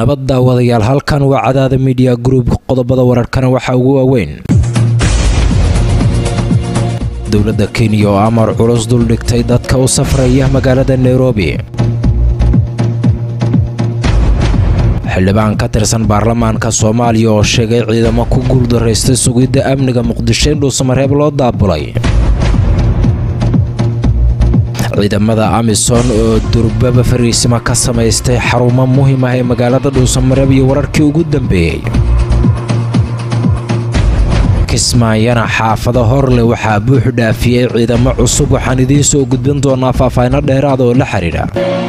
nabad daawadayaal halkan waa cadaada midiya group qodobada wararkana waxaa ugu waaweyn dowladda kenya oo amar culus duldhigtay dadka u safraya magaalada nairobi xildhibaan ka tirsan baarlamaanka soomaaliya oo sheegay ciidamo ku guuldaraystay sugidda amniga muqdisho in dhuusamareeb loo daabulay ciidamada amisom oo durbaba fariisima ka samaystay xarumo muhiim ah ee magaalada dhuusamareeb iyo wararkii ugu dambeeyey kismaayana xaafado horleh waxaa buux dhaafiyey ciidamo cusub waxaan idiin soo gudbin doonaa faahfaahino dheeraada oo la xidhiidha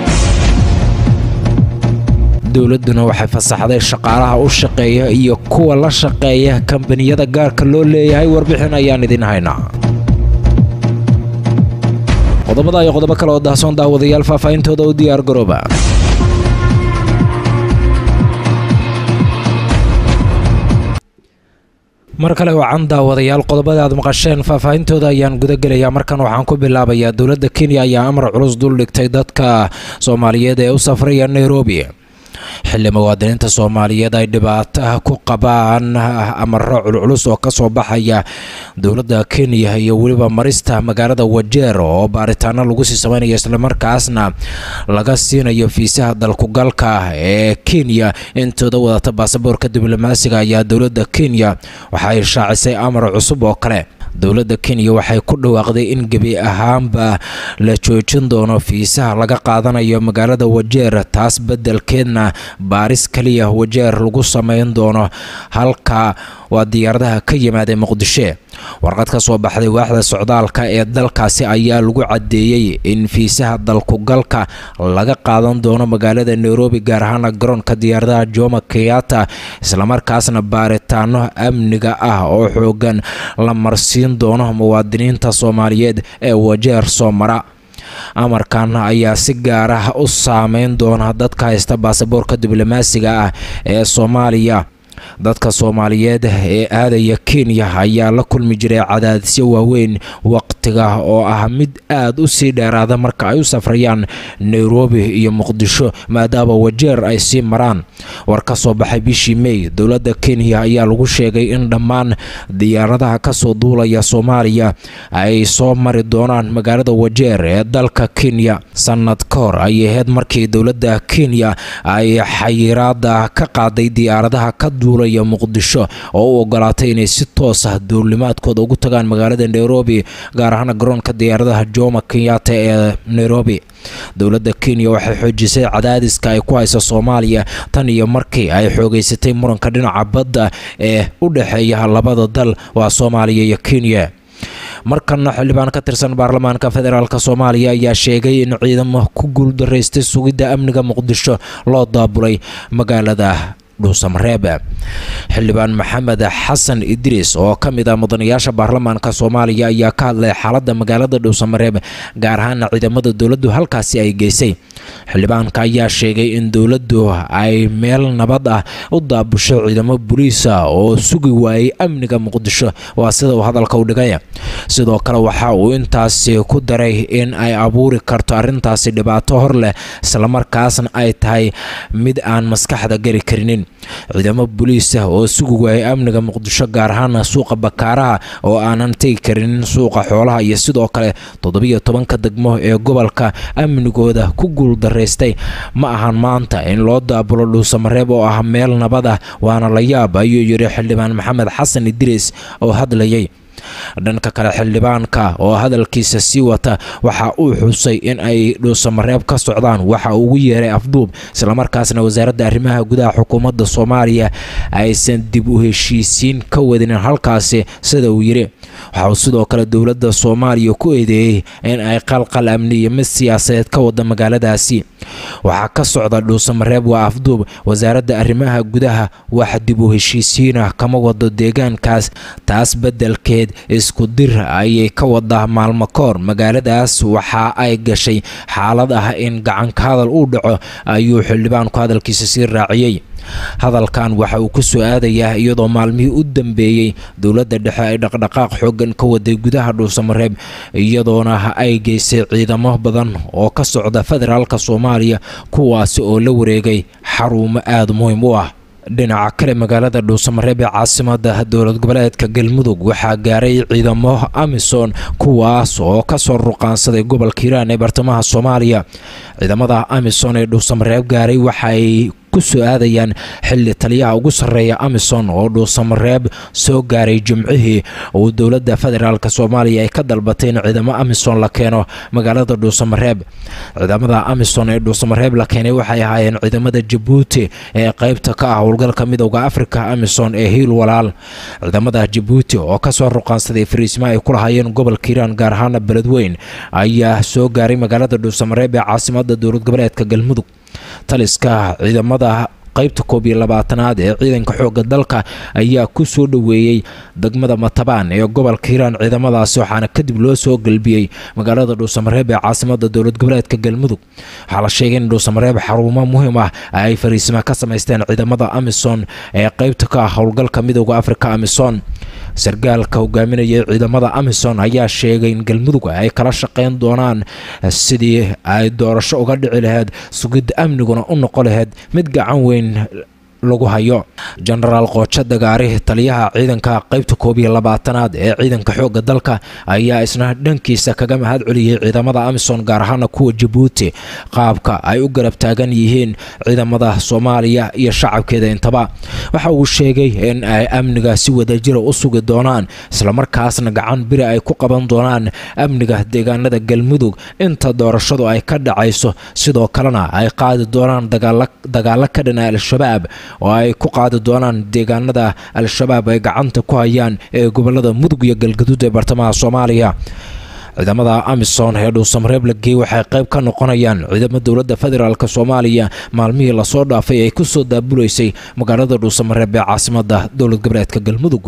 dowladduna waxay fasaxday shaqaalaha u shaqeeya iyo kuwa la shaqeeya kambaniyada gaarka loo leeyahay warbixin ayaan idin haynaa qodobada iyo qodobo kale oo dahsoon daawadayaal faahfaahintooda u diyaar garooba mar kale wacan daawadayaal qodobada aad maqasheen faahfaahintooda ayaan gudagelayaa markan waxaan ku bilaabayaa dowladda kenya ayaa amar culus duldhigtay dadka soomaaliyeed ee u safraya nairobi xilli muwaadiniinta soomaaliyeed ay dhibaato ku qabaan amaro culculus oo kasoo baxaya dowladda kenya iyo weliba marista magaalada wajeer oo baaritaano lagu sii sameynaya islamarkaasna laga siinayo fiisaha dalkugalka ee kenya intooda wadata baasaboorka diblomaasiga ayaa dowladda kenya waxay shaacisay amar cusub oo kale dowladda kenya waxay ku dhawaaqday in gebi ahaanba la joojin doono fiisaha laga qaadanayo magaalada wajeer taas beddelkeedna baaris kaliya wajeer lagu sameyn doono halka waa diyaaradaha ka yimaadee muqdisho warqad ka soo baxday waaxda socdaalka ee dalkaasi ayaa lagu caddeeyey in fiisaha dalkugalka laga qaadan doono magaalada nairobi gaar ahaana garoonka diyaaradaha joma kenyatta islamarkaasna baaritaano amniga ah oo xoogan la marsiin doono muwaadiniinta soomaaliyeed ee wajeer soo mara amarkan ayaa si gaar ah u saameyn doona dadka haysta baasaboorka diblomaasiga ah ee soomaaliya dadka soomaaliyeed ee aadaya kenya ayaa la kulmi jiray cadaadisyo waaweyn waqtiga oo ah mid aad u sii dheeraada marka ay u safrayaan nairobi iyo muqdisho maadaama wajeer ay sii maraan war ka soo baxay bishii may dowladda kenya ayaa lagu sheegay in dhammaan diyaaradaha kasoo duulaya soomaaliya ay soo mari doonaan magaalada wajeer ee dalka kenya sanad ka hor ayay ahayd markii dowladda kenya ay xayiraada ka qaaday diyaaradaha ka duulaya muqdisho oo u ogolaatay inay si toos ah duulimaadkooda ugu tagaan magaalada nairobi gaar ahaan garoonka diyaaradaha joma kenyatta ee nairobi dowladda kenya waxay xoojisay cadaadiska ay ku hayso soomaaliya tan iyo markii ay xoogeysatay muranka dhinaca badda ee u dhexeeya labada dal waa soomaaliya iyo kenya markana xildhibaan ka tirsan baarlamaanka federaalk soomaaliya ayaa sheegay in ciidamo ku guuldaraystay sugidda amniga muqdisho loo daabulay magaalada dhuusamareeb xildhibaan maxamed xasan idriis oo ka mid ah mudanayaasha baarlamaanka soomaaliya ayaa ka hadlay xaaladda magaalada dhuusamareeb gaar ahaana ciidamada dowladdu halkaasi ay geysay xildhibaanka ayaa sheegay in dowladdu ay meel nabad ah u daabusho ciidamo boliisa oo sugi waayay amniga muqdisho waa sida uu hadalka u dhigay sidoo kale waxa uu intaasi ku daray in ay abuuri karto arrintaasi dhibaato hor leh islamarkaasna ay tahay mid aan maskaxda geli karinin ciidamo boliis ah oo sugi waayay amniga muqdisho gaar ahaana suuqa bakaaraha oo aanan tegi karinin suuqa xoolaha iyo sidoo kale toddobiyo tobanka degmo ee gobolka amnigooda ku guuldaraystay ma ahan maanta in loo daabulo dhuusamareeb oo ah meel nabad ah waana la yaab ayuu yidhi xildhibaan maxamed xasan idriis oo hadlayay dhanka kale xildhibaanka oo hadalkiisa sii wata waxa uu xusay in ay dhuusamareeb ka socdaan waxa uu ugu yeeray afduub islamarkaasna wasaaradda arrimaha gudaha xukuumadda soomaaliya aysan dib u heshiisiin ka wadinin halkaasi sida uu yidhi waxa uu sidoo kale dowladda soomaaliya ku eedeeyey in ay qalqal amni iyo mid siyaasadeed ka wada magaaladaasi waxaa ka socda dhuusamareeb waa afduub wasaaradda arrimaha gudaha wax dib u heshiisiinah kama wado deegaankaas taas beddelkeed isku dir ayay ka wadaa maalmo koor magaaladaas waxa ay gashay xaalad ah in gacanka hadal uu dhaco ayuu xildhibaanku hadalkiisa sii raaciyey hadalkan waxa uu ku soo aadayaa iyadoo maalmihii u dambeeyey dowladda dhexe ay dhaqdhaqaaq xooggan ka waday gudaha dhuusamareeb iyadoona ay geysay ciidamo badan oo ka socda federaalka soomaaliya kuwaasi oo la wareegay xarumo aada muhiim u ah dhinaca kale magaalada dhuusamareeb ee caasimada dowlad goboleedka galmudug waxaa gaaray ciidamo amisom kuwaas oo kasoo ruqaansaday gobolka hiiraan ee bartamaha soomaaliya ciidamada amisom ee dhuusamareeb gaaray waxaay ku soo aadayaan xilli taliyaha ugu sarreeya amisom oo dhuusamareeb soo gaaray jimcihii uu dowladda federaalk soomaaliya ay ka dalbatay in ciidamo amisom la keeno magaalada dhuusamareeb ciidamada amisom ee dhuusamareeb la keenay waxay ahaayeen ciidamada jabuuti ee qaybta ka ah howlgalka midowda afrika amisom ee hiil walaal ciidamada jabuuti oo kasoo ruqaansaday fariisma ay ku lahaayeen gobolka hiiraan gaar ahaana beledweyn ayaa soo gaaray magaalada dhuusamareeb ee caasimada dowlad goboleedka galmudug taliska ciidamada qaybta koob iyo labaatanaad ee ciidanka xoogga dalka ayaa ku soo dhoweeyey degmada matabaan ee gobolka hiiraan ciidamadaasi waxaana kadib loo soo galbiyey magaalada dhuusamareeb ee caasimada dowlad goboleedka galmudug waxaa la sheegay in dhuusamareeb xarumo muhiim ah ay fariisima ka samaysteen ciidamada amisom ee qaybta ka ah howlgalka midowda afrika amisom sargaalka hogaaminayay ciidamada amisom ayaa sheegay in galmudug ay kala shaqeyn doonaan sidii ay doorasho uga dhici lahayd sugidda amniguna u noqon lahayd mid gacan weyn lagu hayo jenaraal qoojo dagaari taliyaha ciidanka qaybta koob iyo labaatanaad ee ciidanka xoogga dalka ayaa isna dhankiisa kaga mahad celiyey ciidamada amisom gaar ahaana kuwa jabuuti qaabka ay u garab taagan yihiin ciidamada soomaaliya iyo shacabkeeda intaba waxa uu sheegay in ay amniga si wadajira u sugi doonaan islamarkaasna gacan biri ay ku qaban doonaan amniga deegaanada galmudug inta doorashadu ay ka dhacayso sidoo kalena ay qaadi doonaan dagaalo ka dhana al-shabaab oo ay ku qaadi doonaan deegaanada al-shabaab ay gacanta ku hayaan ee gobolada mudug iyo galgaduud ee bartamaha soomaaliya ciidamada amisom ee dhuusamareeb la geeyey waxay qayb ka noqonayaan ciidamo dowladda federaalk soomaaliya maalmihii lasoo dhaafay ay ku soo daabulaysay magaalada dhuusamareeb ee caasimada dowlad goboleedka galmudug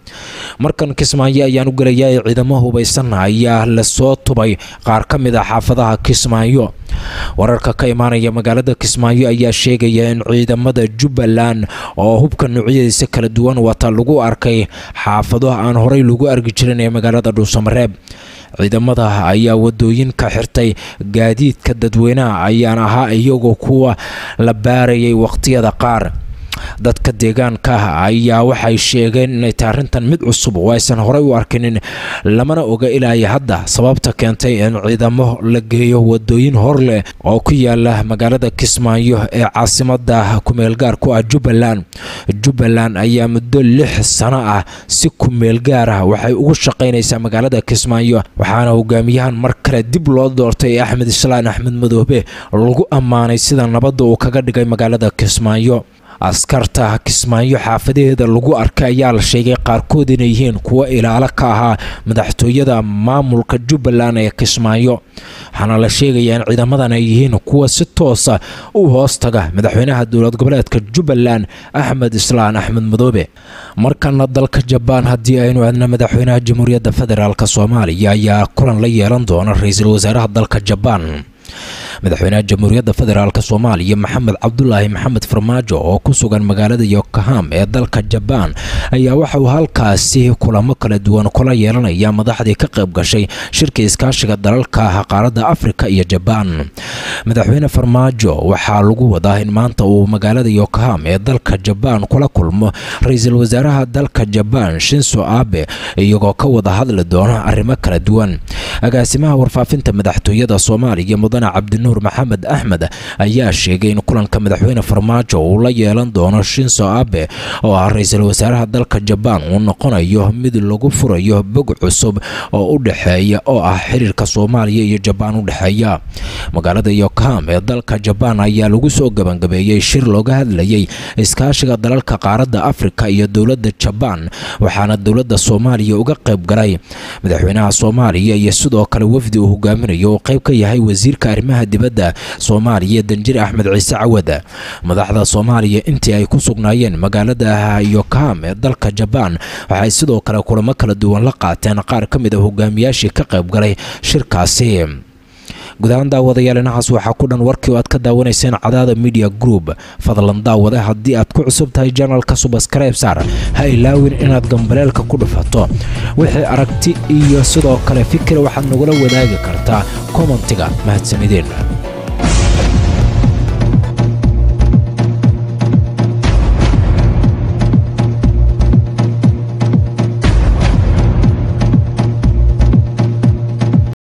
markan kismaayo ayaan u gelayaa ciidamo hubaysan ayaa lasoo tubay qaar ka mid a xaafadaha kismaayo wararka ka imaanaya magaalada kismaayo ayaa sheegaya in ciidamada jubbaland oo hubka noocyadiisa kala duwan wata lagu arkay xaafado aan horey lagu argi jirin ee magaalada dhuusamareeb ciidamada ayaa wadooyinka xirtay gaadiidka dadweynaha ayaan ahaa iyagoo kuwa la baarayay waqtiyada qaar dadka deegaanka ayaa waxay sheegeen inay tahay arrintan mid cusub oo aysan horey u arkinin lamana oga ilaayo hadda sababta keentay in ciidamo la geeyo wadooyin hor leh oo ku yaala magaalada kismaayo ee caasimada kumeelgaar ku ah jubbaland jubbaland ayaa muddo lix sano ah si kumeelgaar ah waxay ugu shaqaynaysaa magaalada kismaayo waxaana hogaamiyahan mar kale dib loo doortay axmed islaan axmed madoobe lagu ammaanay sida nabadda uu kaga dhigay magaalada kismaayo askarta kismaayo xaafadaheeda lagu arkay ayaa la sheegay qaarkood inay yihiin kuwo ilaalo ka ahaa madaxtooyada maamulka jubbaland ee kismaayo waxaana la sheegayaa in ciidamadan ay yihiin kuwa si toosa u hoostaga madaxweynaha dowlad goboleedka jubbaland axmed islaan axmed madoobe markana dalka jabaan haddii aynu aadna madaxweynaha jamhuuriyadda federaalk soomaaliya ayaa kulan la yeelan doona ra-iisul wasaaraha dalka jabaan madaxweynaha jamhuuriyadda federaalk soomaaliya maxamed cabdulaahi maxamed farmaajo oo ku sugan magaalada yokoham ee dalka jabaan ayaa waxa uu halkaasi kulamo kala duwan kula yeelanaya madaxdii ka qayb gashay shirka iskaashiga dalalka qaaradda afrika iyo jabaan madaxweyne farmaajo waxaa lagu wadaa in maanta uu magaalada yokoham ee dalka jabaan kula kulmo ra-iisul wasaaraha dalka jabaan shinso abe iyagoo ka wada hadli doona arrimo kala duwan agaasimaha warfaafinta madaxtooyada soomaaliya mudane cabdinuur maxamed axmed ayaa sheegay in kulanka madaxweyne farmaajo uu la yeelan doono shinso abe oo ah ra-iisul wasaaraha dalka jabaan uu noqonayo mid lagu furayo bog cusub oo u dhexeeya oo ah xiriirka soomaaliya iyo jabaan u dhexeeya magaalada yokoham ee dalka jabaan ayaa lagu soo gebangabeeyey shir looga hadlayay iskaashiga dalalka qaaradda afrika iyo dowladda jabaan waxaana dowladda soomaaliya uga qayb galay madaxweynaha soomaaliya iyo sidoo kale wafdi uu hogaaminayo uu qayb ka yahay wasiirka arrimaha dibadda soomaaliya danjir axmed ciise cawad madaxda soomaaliya intii ay ku sugnaayeen magaalada yokoham ee dalka jabaan waxay sidoo kale kulamo kala duwan la qaateen qaar ka mid a hogaamiyaashii ka qayb galay shirkaasi gudahaan daawadayaal inahaas waxaa ku dhan warkii oo aad ka daawanayseen cadaada media group fadlan daawade haddii aad ku cusub tahay janalka subskribe saar ha ilaawin inaad gambaleelka ku dhufato wixii aragti iyo sidoo kale fikir waxaad nagula wadaagi kartaa kommentiga mahadsanideen